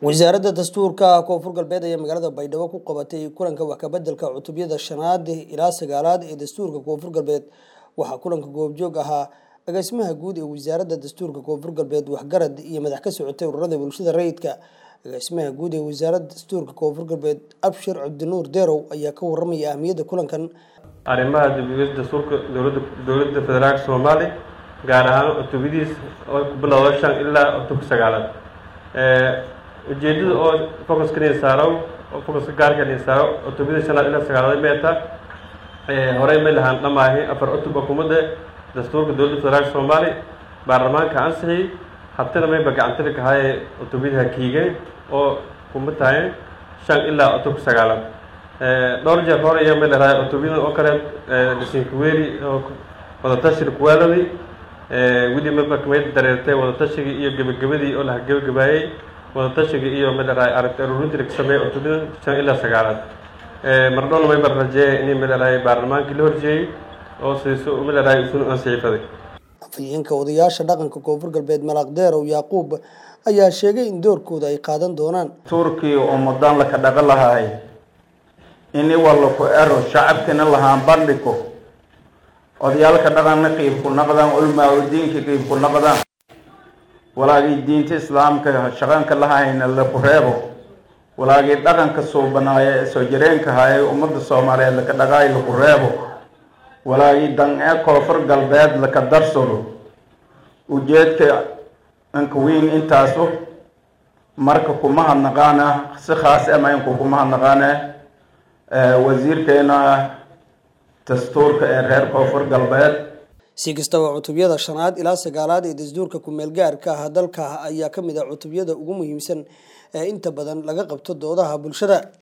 wasaaradda dastuurka koonfur galbeed ayaa magaalada baydhabo ku qabatay kulanka wax kabeddelka cutubyada shanaad ilaa sagaalaad ee dastuurka koonfur galbeed waxaa kulanka goobjoog ahaa agaasimaha guud ee wasaaradda dastuurka koonfur galbeed waxgarad iyo madax ka socotay ururada bulshada rayidka agaasimaha guud ee wasaaradda dastuurka koonfur galbeed abshir cabdinuur derow ayaa ka waramaya ahmiyadda kulankan arrimaha dibiyada dastuurka dowladda dowladda federaalka soomaaliya gaar ahaan cutubadiis oo ku bilowda shan ilaa cutubka sagaalaad ujeedada oo focuska nin saaro oo focuska gaarka nin saaro cutubada shanaad ilaa sagaalaad meeta horey may lahaan dhamaahi afar cutub xukuumadda dastuurka dowladda federaalka soomaaliya baarlamaanka ansixiyey habtana mayba gacantili kahaye cutubadaha kiigeen oo kuma tahay shan ilaa cutubka sagaalaad dhowr jeer hore iyo may larahay cutubyadan oo kale dhisinkuweeli oo wadatashiga kuwaaladii weli maba may dareertay wadatashigii iyo gebagabadii oo laha gebagabaayey wadatashiga iyo may larahay aragti aruurintii laga sameeyey cutubyadan shan ilaa sagaalaad mardhowna mayba rajeeye inay may larahay baarlamaankii la horjeeyey oo siiso may larahay isun ansixifaday afhayeenka odayaasha dhaqanka koonfur galbeed malaaq deerow yaaquub ayaa sheegay in doorkooda ay qaadan doonaan turkiya oo mudaan laka dhaqa lahaay ini walaku ero shacabkina lahaan bandhiko odayaalka dhaqanna qiibku naqdaan ulmaa diinka qiibku naqdaan walaagii diinta islaamka shaqanka lahayna laku reebo walaagii dhaqanka suubanaaye soo jireenka haye ummadda soomaaliyeed laka dhaqaay laku reebo walaagii dan ee koonfur galbeed laka darsado ujeedka anka weyn intaasu marka kuma hadnaqaana si khaas amaynku kuma hadnaqaane wasiirkeena dastuurka ee reer koonfur galbeed si kastaba cutubyada shanaad ilaa sagaalaad ee dastuurka ku-meel gaarka ah dalka ayaa ka mid ah cutubyada ugu muhiimsan ee inta badan laga qabto doodaha bulshada